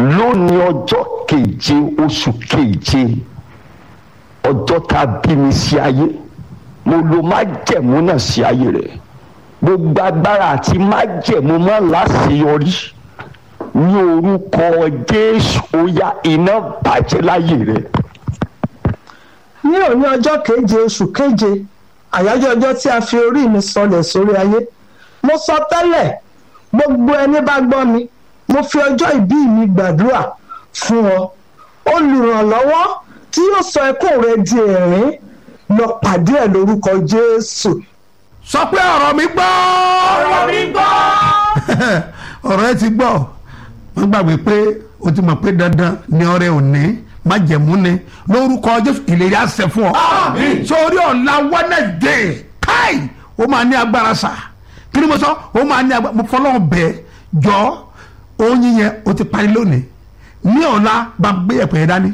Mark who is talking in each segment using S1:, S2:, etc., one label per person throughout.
S1: lónìí ọjọ́ keje oṣù keje ọjọ́ tá a bí mi sí ayé mo lo májẹ̀mú náà sí ayé rẹ̀ gbogbo agbára àti májẹ̀mú má láṣeyọrí ní orúkọ jésù ó yá iná bàjẹ́ láyé rẹ̀.
S2: ní òní ọjọ́ keje oṣù keje àyájọ́ ọjọ́ tí a fi orí mi sọlẹ̀ sórí ayé mo sọ tẹ́lẹ̀ gbogbo ẹni bá gbọ́ mi mo fi ọjọ́ ìbí mi gbàdúrà fún ọ olùrànlọ́wọ́ tí yóò sọ ẹkún rẹ di ẹ̀rín lọ pàdé ẹ̀ lórúkọ jésù.
S3: sọ pé ọ̀rọ̀ mi gbọ́.
S4: ọ̀rọ̀ mi gbọ́.
S3: ọ̀rọ̀ ẹ ti gbọ́ wọ́n gbàgbé pé o ti mọ̀ pé dandan ni ọrẹ òní májẹ̀mú ni lórúkọ jésù ìlérí àṣẹ fún ọ.
S4: Àmín.
S3: sórí ọ̀la wednesday káì ó máa ní agbára sà kí ni mo sọ ó máa ní agbára mo fọlọ́ bẹ́ẹ̀ jọ oyin yẹn o ti parí lónìí ní ọ̀la bá gbé ẹ̀pẹ̀ yẹn dání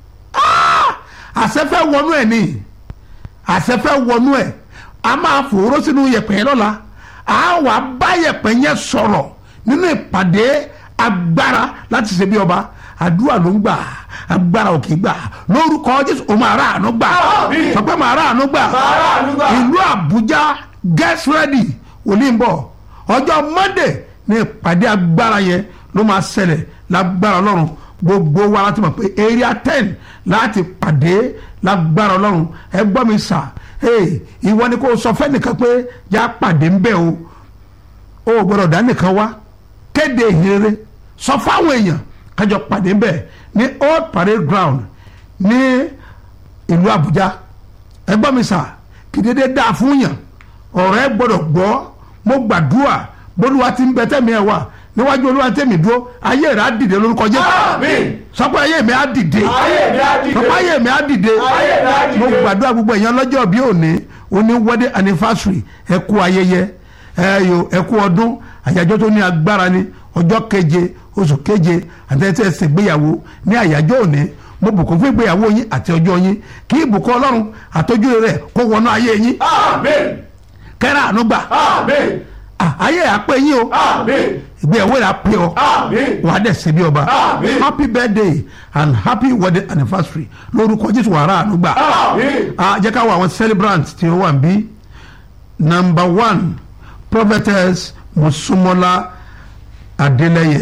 S3: Ah! àṣẹ fẹ́ wọnú ẹ̀ ni àṣẹ fẹ́ wọnú ẹ̀ a máa fòró sínú yẹ̀pẹ̀ yẹn lọ́la a wà bá yẹ̀pẹ̀ yẹn sọ̀rọ̀ nínú ìpàdé agbára láti ṣe bí ọba àdúrà ló ń gbà agbára òkè gbà lórúkọ jésù o máa ráàánú gbà
S4: Àmín.
S3: sọ pé máa ráàánú gbà
S4: Máa ráàánú gbà.
S3: ìlú àbújá get ready òní ń bọ̀ ọjọ́ monday ní ìpàdé agbára yẹn ló máa ṣẹlẹ̀ lágbára ọlọ́run gbogbo wa láti mọ̀ pé area ten láti pàdé lágbára ọlọ́run ẹ gbọ́ mi sà hey, ìwọ ni kò sọ fẹ́nìkan pé yá pàdé ń bẹ̀ o o ò gbọ́dọ̀ dá nìkan wá kéde ìhìnrere sọ fáwọn èèyàn kájọ pàdé ń bẹ̀ ní old parade ground ní ìlú àbújá ẹ gbọ́ mi sà kì í dédé dáa fún yàn ọ̀rọ̀ ẹ gbọ́dọ̀ gbọ́ mo gbàdúrà bólúwa ti ń bẹ tẹ́mi ẹ̀ wà níwájú olúwa tẹ́mi dúró ayé rẹ̀ á dìde lórúkọ jésù
S4: Àmín.
S3: sọ pé ayé mi á dìde
S4: Ayé mi á dìde.
S3: sọ pé ayé mi á dìde
S4: Ayé mi á dìde.
S3: mo gbàdúrà gbogbo èèyàn lọ́jọ́ bí òní òní wedding anniversary ẹ kú ayẹyẹ ẹ yo ẹ kú ọdún àyájọ́ tó ní agbára ni ọjọ́ keje oṣù keje àtẹ̀tẹ̀ ṣègbéyàwó ní àyájọ́ òní mo bùkún fún ìgbéyàwó yín àti ọjọ́ yín kí ìbùkún ọlọ́run àtọ́jú rẹ̀ kó wọnú ayé yín
S4: Àmín.
S3: kẹ́rẹ́ àánú gbà
S4: Àmín.
S3: Ah, ayé àpé yín o
S4: Àmín.
S3: ìgbéyàwó rẹ̀ àpé ọ
S4: Àmín.
S3: wà á dẹ̀ ṣe bí ọba
S4: Àmín.
S3: happy birthday and happy wedding anniversary lórúkọ jésù wàrà àánú gbà
S4: Àmín.
S3: ah jẹ́ ká wọ àwọn celebrant tí ó wà níbí number one prophetess musumola adeleye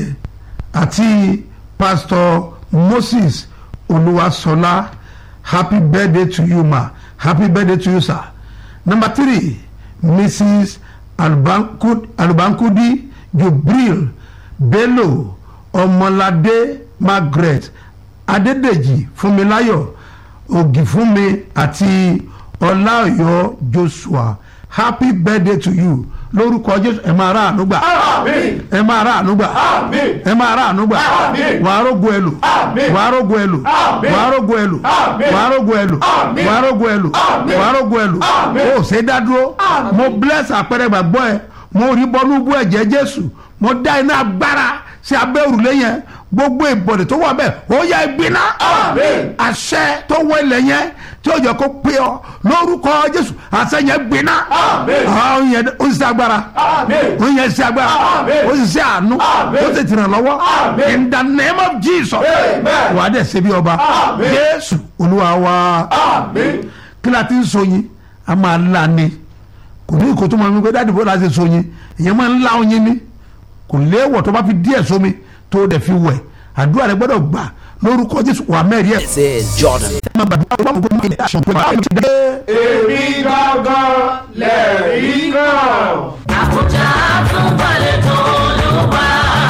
S3: àti pastor moses olúwaṣọlá happy birthday to you ma happy birthday to you sir number three mrs alubankudi, alubankudi jubril bello ọmọládé margaret adédèjì fúnmiláyọ̀ ògìfúnmi àti ọláọyọ joshua happy birthday to you lórúkọ jésù ẹ máa ráàánú gbà
S4: Àmín.
S3: ẹ máa ráàánú gbà
S4: Àmín.
S3: ẹ máa ráàánú gbà
S4: Àmín.
S3: wàá rógo ẹlò
S4: Àmín.
S3: wàá rógo ẹlò
S4: Àmín.
S3: wàá rógo ẹlò
S4: Àmín.
S3: wàá rógo ẹlò
S4: Àmín.
S3: wàá rógo ẹlò
S4: Àmín.
S3: wàá rógo ẹlò
S4: Àmín.
S3: o ṣe dá dúró mo bless àpẹẹrẹ gbàgbọ́ ẹ mo rí bọ́nú bú ẹ̀jẹ̀ jésù mo dá iná agbára sí abẹ́ òrùlé yẹn gbogbo ìbọ̀dẹ̀ tó wà bẹ́ẹ̀ ó yá ìgbiná
S4: Àmín.
S3: àṣẹ tó wọ ilẹ̀ yẹn tí ó jẹ́ kó pé ọ lórúkọ jésù àṣẹ yẹn gbiná
S4: Àmín.
S3: àwọn yẹn ó sì ṣe agbára
S4: Àmín.
S3: ó yẹn ṣe agbára
S4: Àmín.
S3: ó sì ṣe àánú
S4: Àmín.
S3: ó sì tìràn lọ́wọ́
S4: Àmín.
S3: in the name of jesus
S4: Amen.
S3: wà á dẹ̀ ṣe bí ọba
S4: Àmín.
S3: jésù olúwa wa
S4: Àmín.
S3: kí la ti ń so yín a máa la ni kò ní ìkó tó máa ń gbé dáàdì bó la ṣe so yín èèyàn máa ń la oyin ni kò léèwọ̀ tó bá fi díẹ̀ sómi tó dẹ̀ fi wẹ̀ àdúrà rẹ gbọ́dọ̀ gbà lórúkọ jésù wà mẹ́rin ẹ̀.
S5: This is Jordan.
S3: máa gbàdúrà wọn kò ní aṣọ pé báyìí ti dé.
S4: Èmi gángan lẹ̀rí kan.
S6: àbújá tún balẹ̀ tó olúwa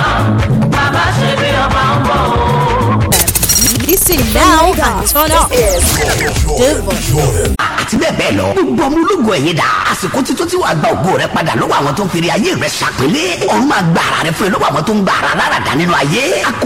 S6: bàbá ṣe bí ọba ń bọ̀ o.
S7: Listen now and turn up. Devon.
S5: àti bẹ́ẹ̀ bẹ́ẹ̀ lọ. gbogbo ọmọ ológun ẹ̀yìn dà. àsìkò títún tí wàá gba ògo rẹ padà lọ́wọ́ àwọn tó ń fèrè ayé rẹ ṣàpélé. ọ̀run máa gba ara rẹ fún ẹ lọ́wọ́ àwọn tó ń gba ara lára dá nínú ayé. a kò